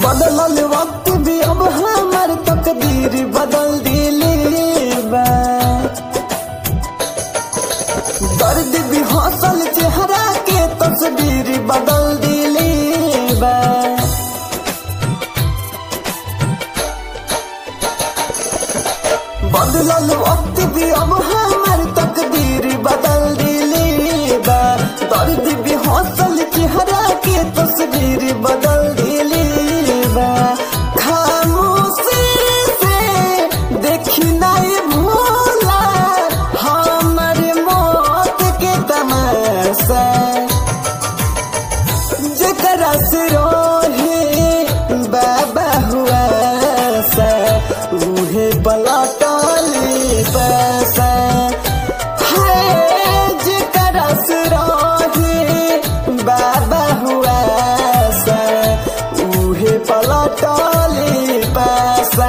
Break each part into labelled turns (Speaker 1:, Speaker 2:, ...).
Speaker 1: बदलल वक्त भी अब हमार तकदीर बदल दिली बा दर्द भी हौसल चेहरा के तस्वीर बदल दिली बा बदलल वक्त भी अब हमार तकदीर बदल दिली बा दर्द भी हौसल चेहरा के तस्वीर बदल दिली बा खामोशी से देखी नहीं भूला हमारे मौत के तमाशा जकरा से रोहे बाबा हुआ सा उहे पलटली पैसा है जकरा से रोहे बाबा हुआ सा उहे पलटली पैसा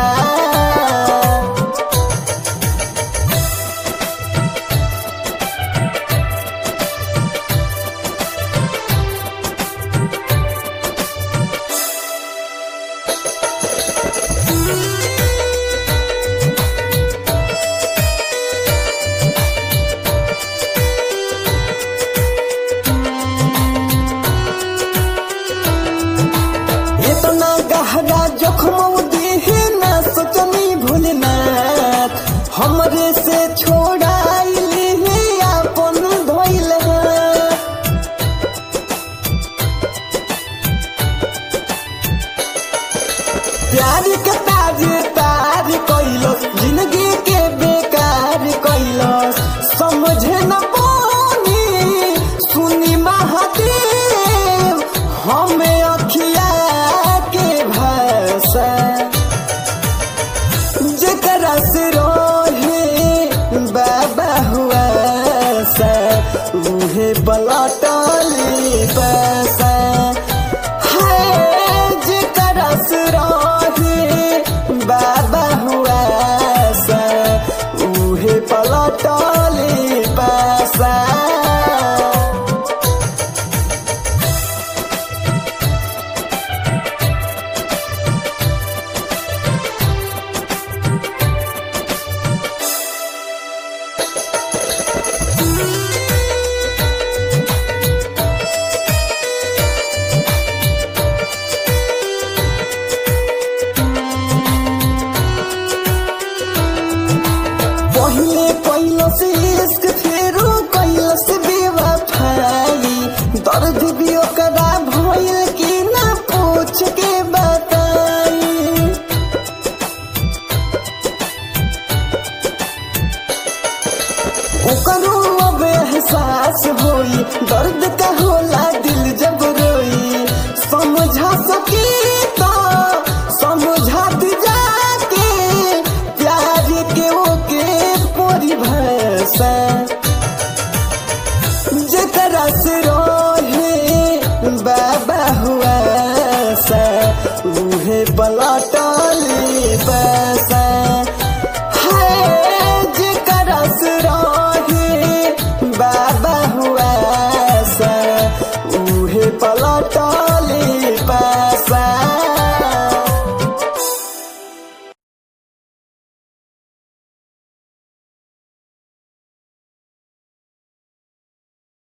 Speaker 1: इतना गहरा जोखम दिहे ना सोचनी भूलनाथ हमरे से छोड़ाइली है अपन धोइल प्यार के ताज तार कैलस जिंदगी के बेकार कैलस समझे न पानी सुनी महादेव हमें अखिया के भाषा जकरा से रोहे बाबा हुआ सा उहे बलटली पैसा है जकरा से रोहे बाबा हुआ सा उहे पलटली पैसा पहिले कैलस इश्क फेरो कैलस बेवफाई दर्द भी ओकरा भइल कि ना पूछ के बताई ओकरो अब एहसास होई दर्द का होला दिल जब रोई समझा सकी तो समझा दी जाके प्यार के ओके परिभाषा जकरा से रोहे बाबा हुआ सा उहे पलटली पैसा